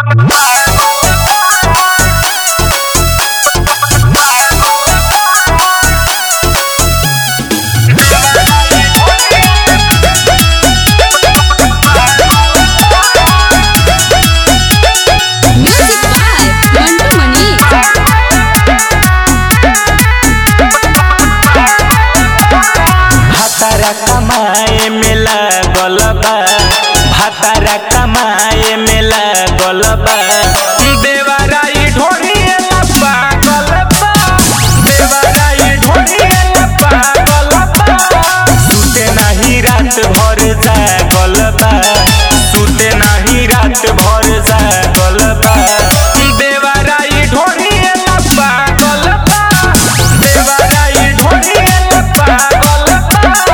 Music by Mantu Mani. भातारा कमाए में लागल बा भातारा कमाए में लागल बा देवराई ढोरिएला पागल बा देवराई ढोरिएला पागल बा सुते नाही रात भर जागल बा सुते नाही रात भर जागल बा देवराई ढोरिएला पागल बा देवराई ढोरिएला पागल बा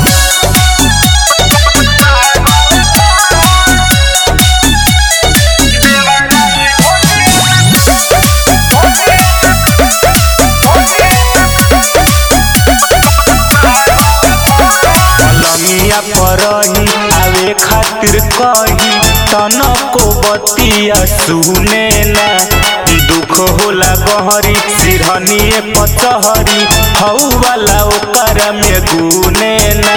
लमिया परही आवे खातिर कही तनको बतिया सुने ना दुख होला गहरी सिरहनिए पचहरी हऊ वाला ओकर में गुने ना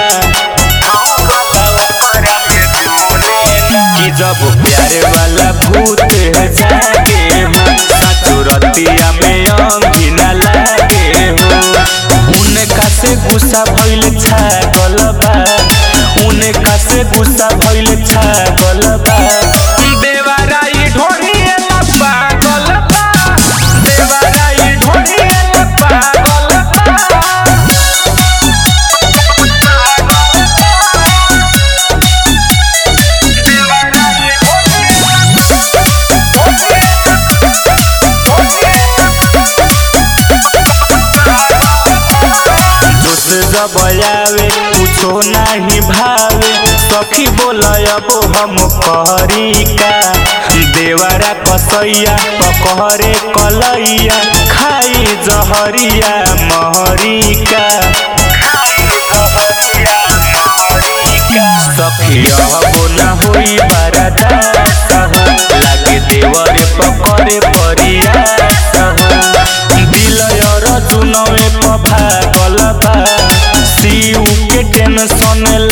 कि जब प्यारे वाला भूत जागे हो साचो रतिया में अंगिना लागे हो उनका से गुस्सा भइल छागल बा उनका से गुस्सा भइल छागल बा देवराई ढोरिएला पागल बा देवराई ढोरिएला पागल बा जोश जब आवे कुछो नाही भावे सखी बोलब हम करी का देवरा कसैया पकहरे कलैया खाई जहरिया महरिका सखिया बोला होई बरदास हो लागे देवरे पकड़े परिया हो दिल और जुनवे पभागल बा सीऊ के टेंशन